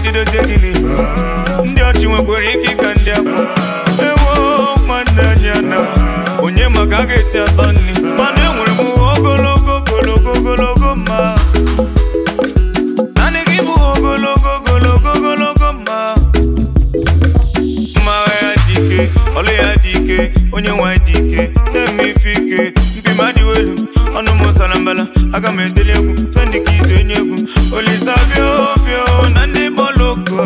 isi dozie gịnị ndị ọchị nwekwara ike ịka ndị abụ ewo nwanne anyị ana onye maka a ga-esi asọ nri mana enwere m ogologo ogologo ogologo mma naanị gị bụ ogologo ogologo ogologo mma mma agha ya dị ike ọlụ ya dị ike onye nwanyị dị ike na-eme ife ike mpima dị elu ọnụ m sara mbala aga m edeli egwu fendi ka izu enye egwu olisa bịa bịa na ndị bọọlụ ogo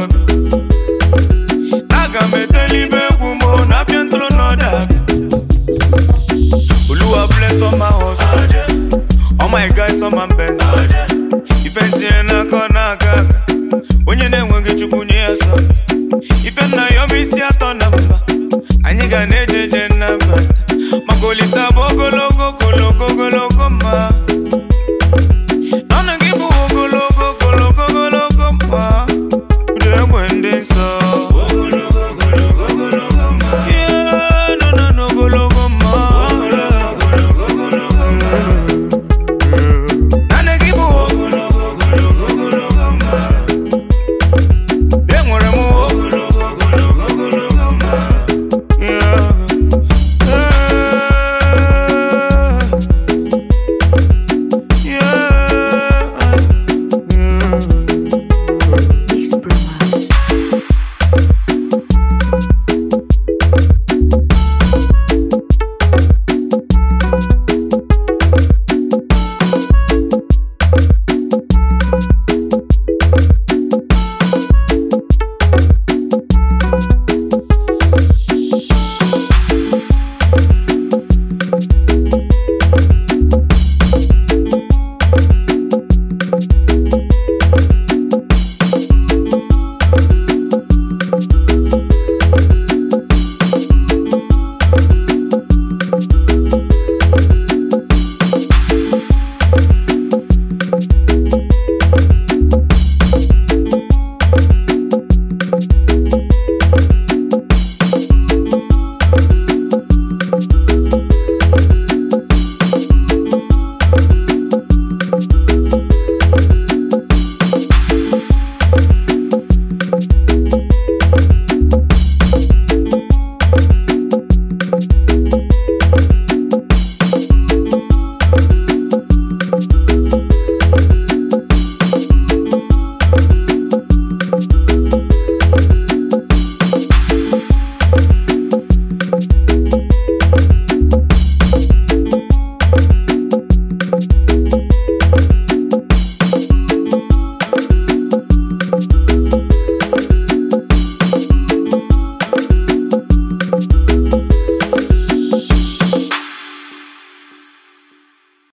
aga m edeli ibe egwu mo na abịa ntụrụ n'ọda Oluwa bless all my hustle all my guys all my best ife ntinye n'aka ọ na-aga aga onye na-enweghị chukwu nye ya sọ ife nna ya ọ bụ isi atọ na mba anyị ga na-eje eje nnabata maka olisa bụ ogologo